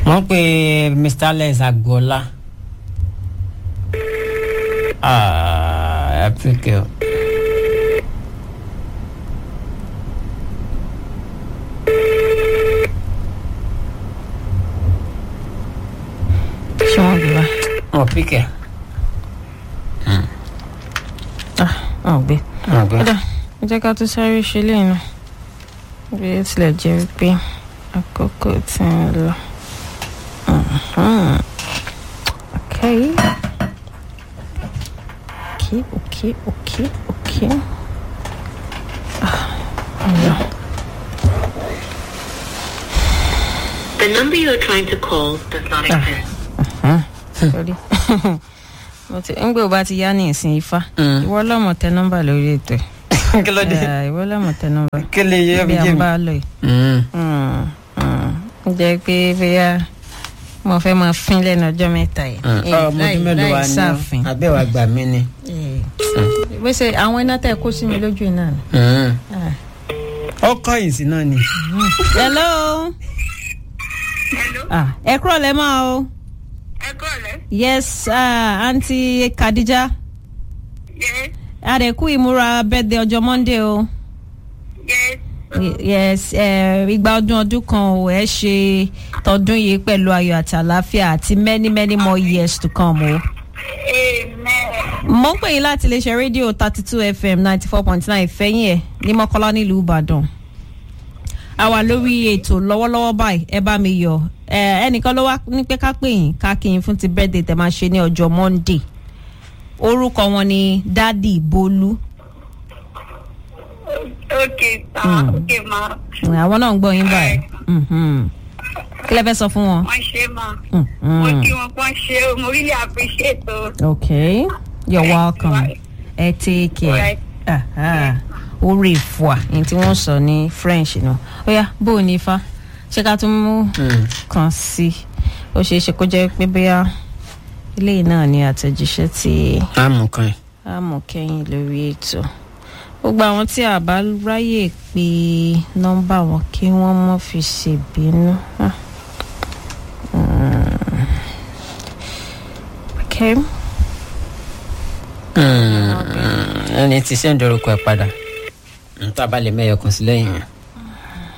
wọ́n pe mr alex agboola. Ah, Africa. ṣé wọn gbé wa Wọ́n píkẹ̀. ah wọn ò gbé Wọ́n gbé. kódà ẹ jẹ́ ká tún sáré ṣe léyìn náà bí ó tilẹ̀ jẹ́ wípé àkókò ti ń lọ. Mhm. Okay. Okay, okay, okay, okay. Ah, yeah. The number you are trying to call does not Ah. exist. Sorry. mo ti ń gbé o bá ti yá ní ìsìn ifá Mm. ìwọ lọmọ tẹ nọ́mbà lórí ètò ẹ kí ló dé. Ah, ìwọ lọmọ tẹ nọ́mbà kí lè yẹ bí bí a jẹ́ ń mi. bá a lọ yìí. Mm. Mm, mm. Ó jẹ́ pé bóyá mo fẹ́ máa fín lẹ́nu ọjọ́ mẹ́ta yìí. Mm. Eh, ọmọ láì- ọdún mélòó láì wa ni sáàfin. ọ abẹ́ wa gbà mí ni. Eh, wẹ́sẹ̀ àwọn iná tẹ̀ kó sí mi lójú iná ni. Mm. Ah. ọkọ ìsìn náà ni. hello. Ah, ẹ kúrò lẹ́ máa o. ẹ kọ́lẹ̀. yes uh, aunty Khadija yes adẹ̀kú ìmúra birthday ọjọ́ monday o. yes Y- yes eh, igba ọdún ọdún kan ò ẹ ṣe tọdún yìí pẹ̀lú ayọ̀ àti àlàáfíà àti many many more years to come o. amen. mo ń pè yín láti iléeṣẹ́ rédíò thirty two fm ninety four point nine fẹ́yìn ẹ̀ ní mọ́kọ́lá nílùú ìbàdàn. a wà lórí ètò lọ́wọ́lọ́wọ́ báyìí ẹ bá mi yọ̀ ẹ ẹnìkan ló wá ní pé ká pè yín ká kí yín fún ti birthday tẹ̀ máa ṣe ní ọjọ́ monday orúkọ wọn ni dádì bolú ok ma ok ma àwọn náà ń gbọ́ yín báyìí Mhm. kí lẹ fẹ́ sọ fún wọn. wọ́n ṣe ma Mhm. mo kí wọn kàn ṣe o mo really appreciate o. Okay, you're welcome. Right. Ẹ take care. Right. Aha. Orí ìfọ̀à ní tí wọ́n sọ ní French náà. Ó yá bó o ní ifá. Ṣé ká tún mú Mm. kan sí i? Ó ṣeé ṣe kó jẹ́ pé bóyá eléyìí náà ni àtẹ̀jíṣẹ́ tí àmú kan yìí. a mọ̀ kẹ́yìn lórí ètò. Gbogbo àwọn tí a bá ráyè pé nọ́mbà wọn kí wọ́n mọ̀ fi ṣèbínú. Ah. Mm. Okay. Mm. ẹni tí sẹ́ńdọ̀rọ̀ kọ ẹ̀ padà. n tá a bá lè mẹ́yọ̀ kan sí lẹ́yìn yẹn.